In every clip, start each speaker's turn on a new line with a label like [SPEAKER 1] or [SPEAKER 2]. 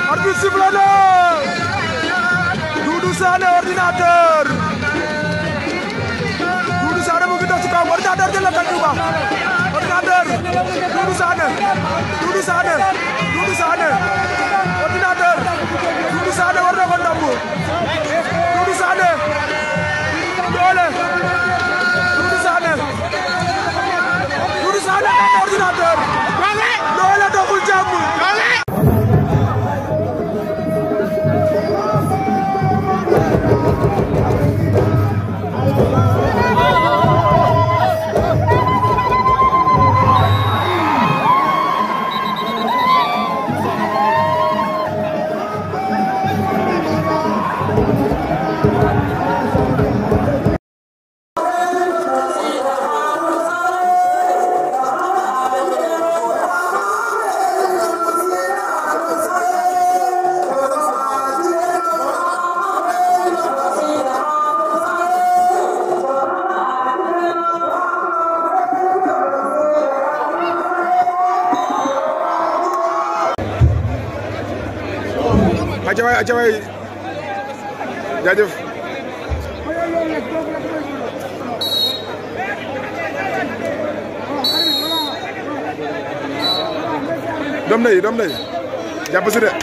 [SPEAKER 1] arbitre sifflé na Doudou Sané ordinateur Doudou Sané mu ngi dox ci kaw ordinateur jël na tànk ba ordinateur Doudou Sané Doudou Sané Doudou Sané ordinateur Doudou Sané war na ko ndàmb Doudou Sané doole Doudou Sané Doudou Sané daan ordinateur doole doxul jàmm aca waay aca waay jaajëf doom day doom day jàpp si de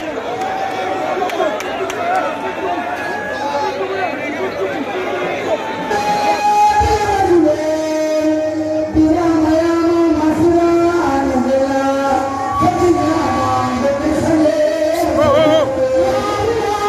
[SPEAKER 1] oh oh oh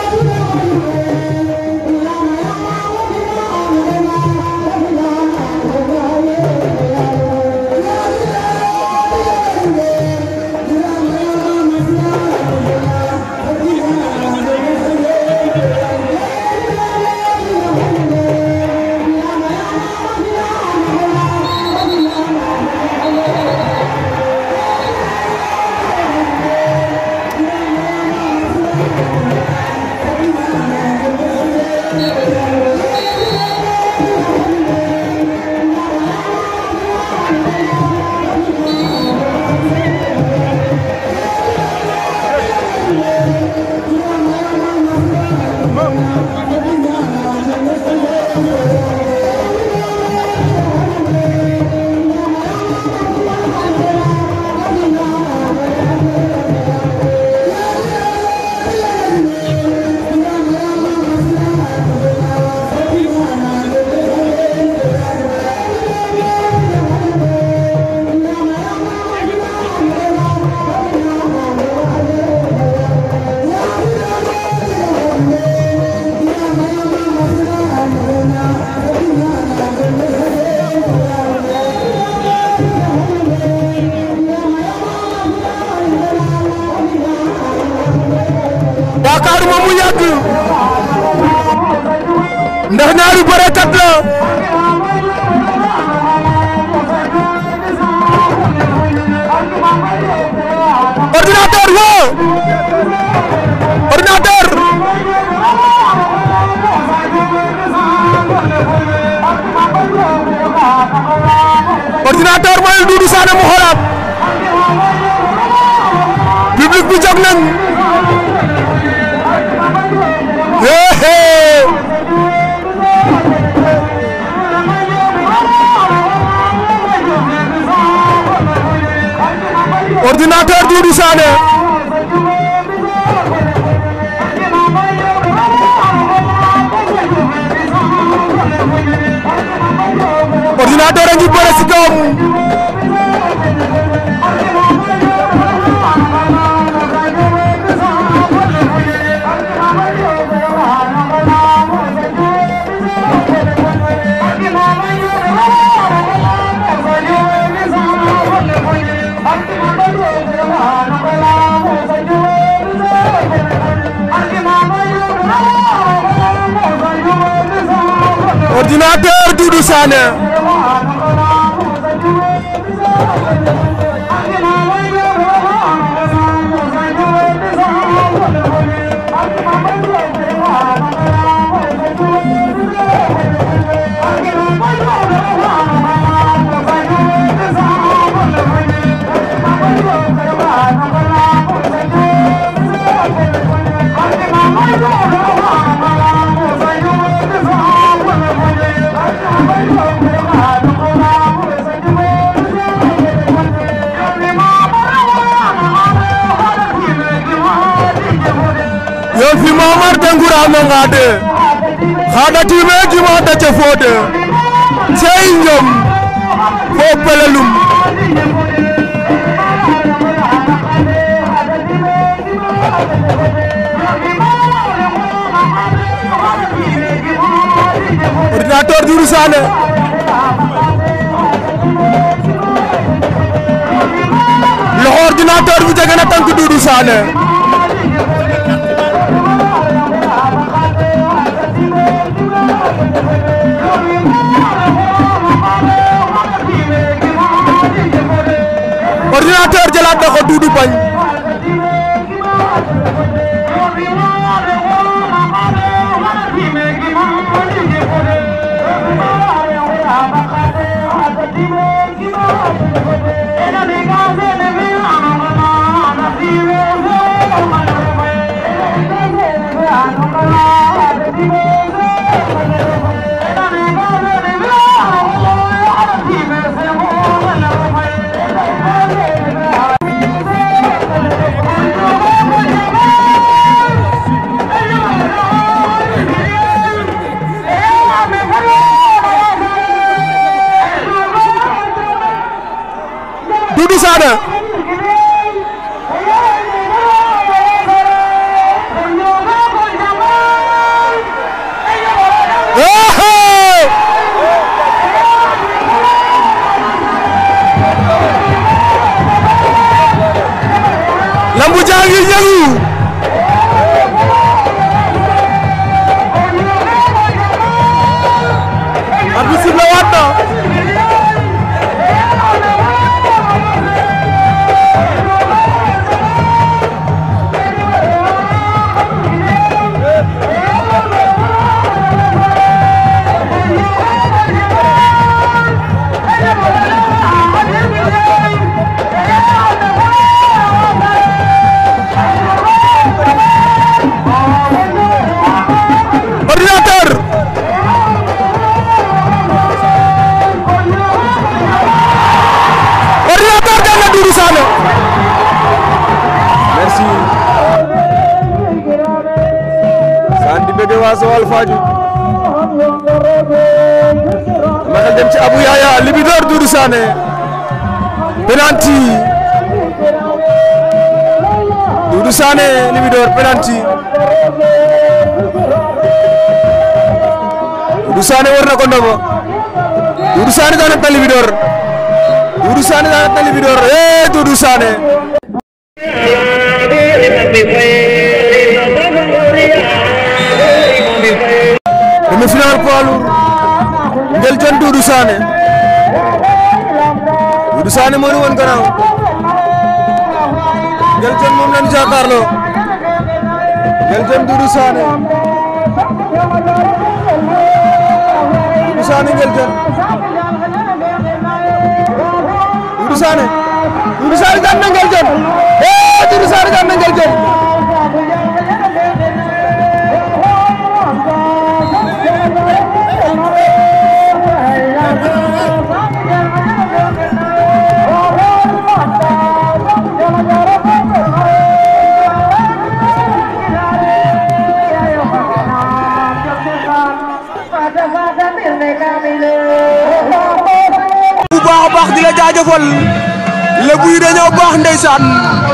[SPEAKER 1] yaakaaruma mu yàgg ndax ñaari bërekat la ordinateur wo ordinateur ordinateur mooy Doudou Sané mu xoolaat public bi jóg nañ Hey! ordinateur Doudou Sané ordinateur a ngi bëre si kawam ordinateur Doudou Sané Mamar Dangoura Mangade xada time gima dace fode sey njom fo pelelum ordinateur Doudou Sané loxo ordinateur bi jege na tànk Doudou Sané ordinateur jëlaat na ko Doudou bañ Doudou Sané lambu jangi ñangu arbitre sifflé waat na ordinateur ordinateur daan na Doudou Sané merci saan di bëgg waa Joal Fadiouth ma xel dem ci Abou Yaya Libidor Doudou Sané penalty Doudou Sané Libidor penalty Doudou Sané war na ko ndombo Doudou Sané daan na Libidor Doudou Sané daan na Libidor eh Doudou Sané demi final poids lourd Nguel Dione Doudou Sané Doudou Sané moo ñu woon gannaaw Nguel Dione moom lañu jàkkaarloo Nguel Dione Doudou Sané Doudou Sané Nguel Dione Doudou Sané Doudou Sané daan na Nguel Dione eh Doudou Sané daan na Nguel Dione bu baax a baax di la jaajëfal lébu yi dañoo baax ndeysaan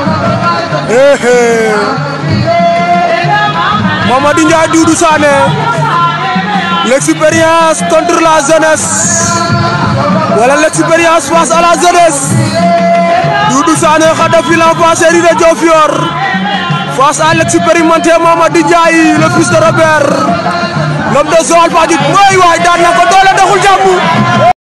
[SPEAKER 1] Mamadou Ndiaye Doudou Sané l'expérience contre la jeunesse wala l'expérience face à la jeunesse Doudou Sané Khadafi l'enfant chéri de Diofior face à l'expérimenté Mamadou Ndiaye le fils de Robert l'homme de Joal Fadiouth mooy waay daan na ko doole doxul jàmm